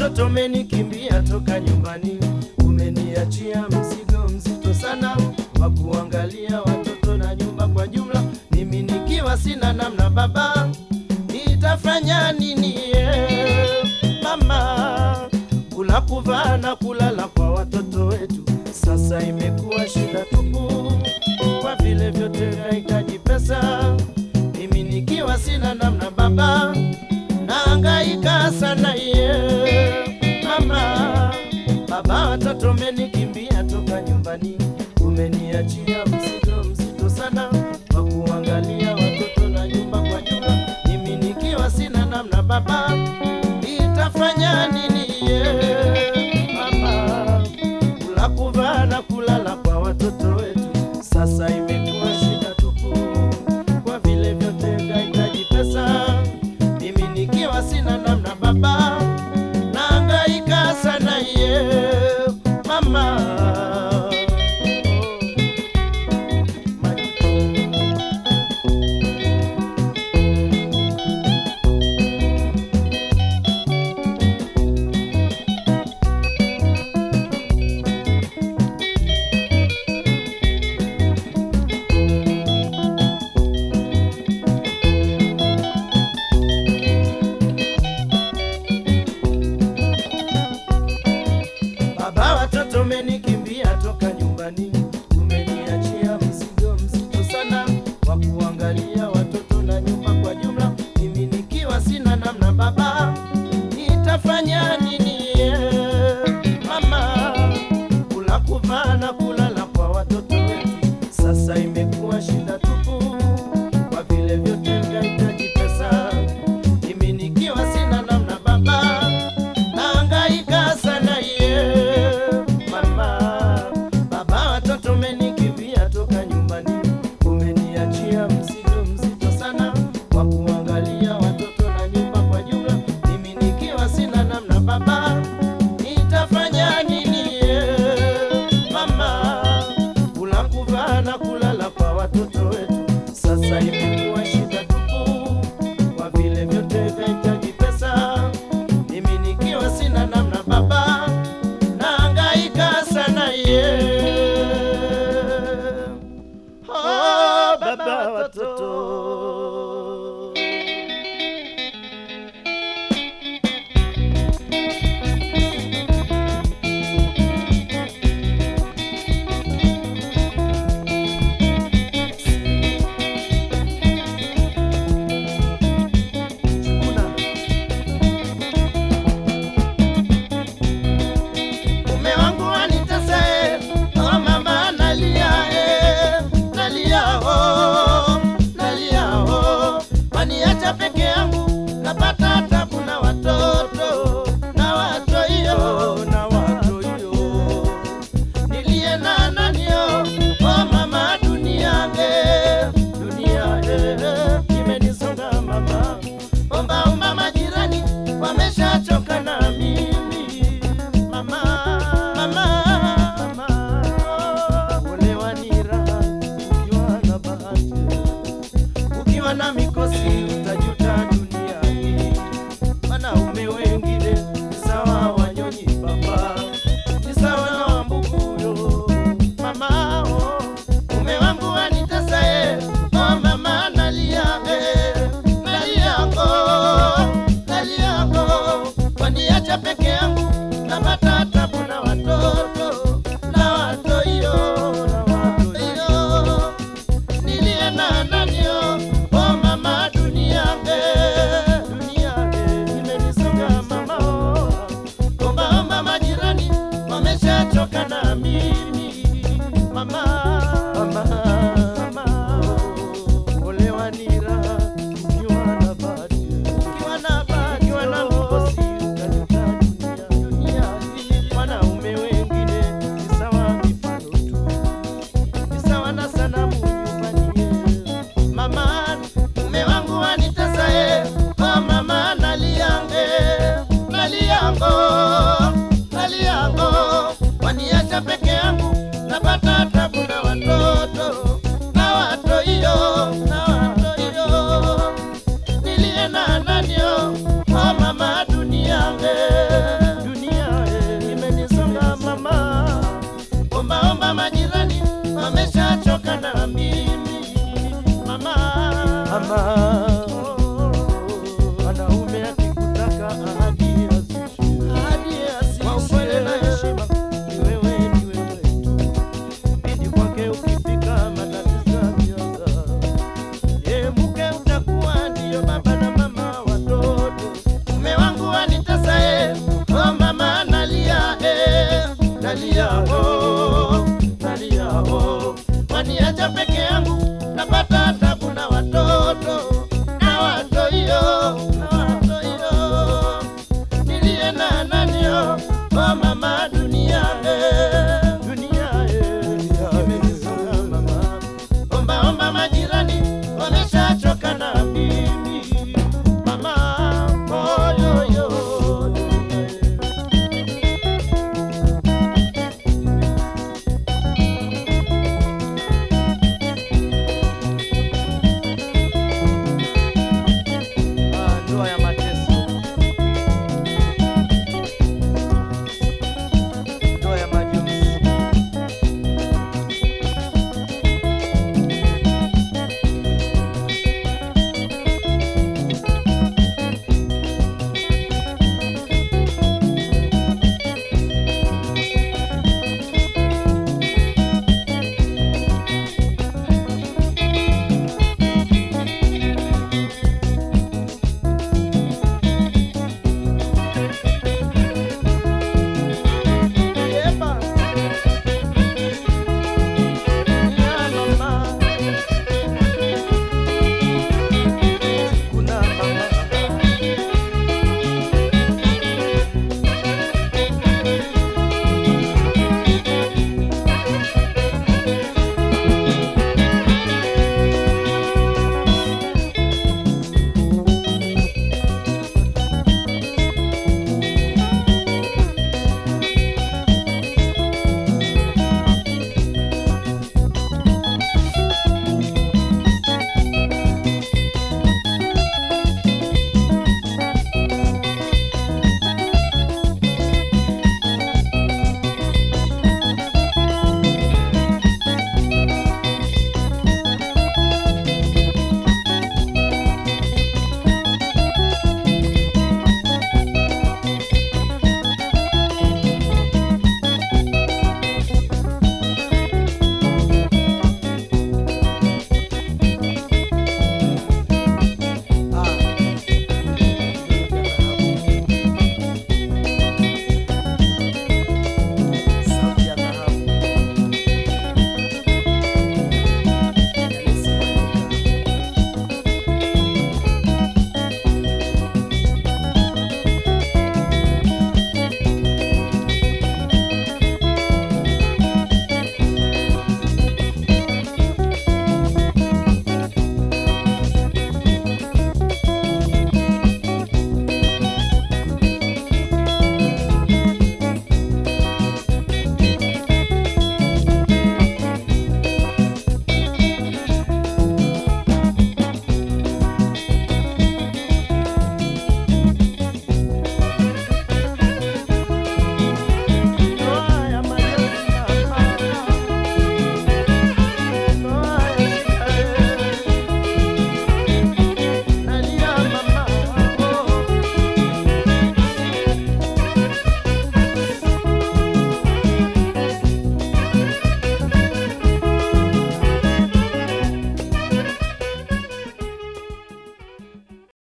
watoto umenikimbia toka nyumbani, umeniachia mzigo mzito sana wa kuangalia watoto na nyumba kwa jumla. Mimi nikiwa sina namna, baba, nitafanya nini? eh, Mama, kula kuvaa na kulala kwa watoto wetu sasa imekuwa shida tupu, kwa vile vyote vinahitaji pesa. Mimi nikiwa sina namna, baba, naangaika sana ye mama. Baba, watoto umenikimbia toka nyumbani, umeniachia mzigo mzito sana wa kuangalia watoto na nyumba kwa jumla. Mimi nikiwa sina namna, baba, nitafanya nini ye mama? Kula kuvaa na kulala kwa watoto wetu sasa imekuwa shida tupu, kwa vile vyote vyahitaji pesa. Mimi nikiwa sina namna, baba, naangaika sana ye mama. Baba, watoto umenikimbia toka nyumbani, umeniachia mzigo mzito sana wa kuangalia watoto na nyumba kwa jumla. Mimi nikiwa sina namna, baba, nitafanya nini? eh, Mama, kula kuvaa na kulala kwa watoto wetu sasa imekuwa shida tupu, kwa vile vyote vya